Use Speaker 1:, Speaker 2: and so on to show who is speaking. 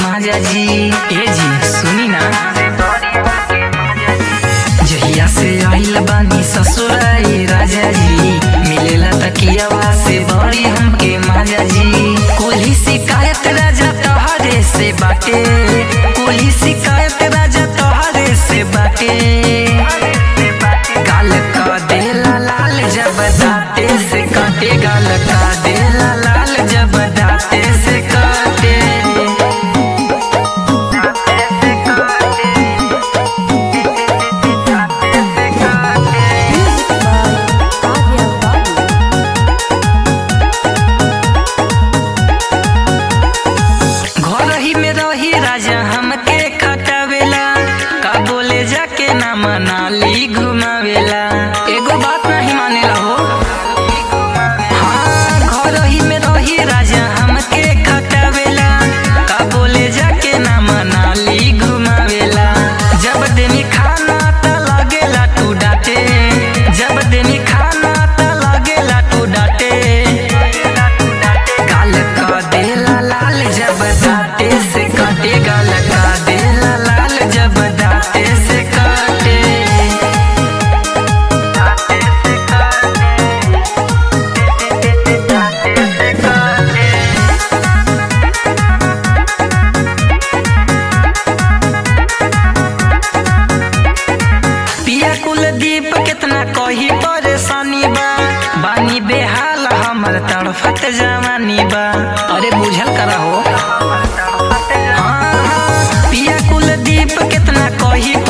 Speaker 1: माजा जी ए जी सुनी ना जहिया से आइल बानी ससुराई राजा जी मिलेला तकियावा से बड़ी हमके माजा जी कोली शिकायत राजा तोहरे से बाटे कोली शिकायत राजा तोहरे से बाटे गाल का देला लाल जब दाते से काटे गाल का देला लाल जब दाते से काटे
Speaker 2: Music by Adya Babu.
Speaker 1: घर ही में रही राजा हमके खटावेला का बोले जाके ना मनाली घुमावेला एगो बात नहीं मानेला हो हाँ घर ही में रही राजा हमके खटावेला का बोले जाके ना मनाली घुमावेला जब देनी खाना त लगेला तू डाटे जब देनी खाना त लगेला तू डाटे गाल का देला लाल जब दाते से काटे गाल का देला लाल जब दाते से काटे दाते से काटे दाते से काटे पिया कुलदीप कितना कही परेशानी बा बानी बेहाल हमर तड़फत जवानी बा अरे बुझल करा हो हाँ, हाँ, पिया कुलदीप कितना कही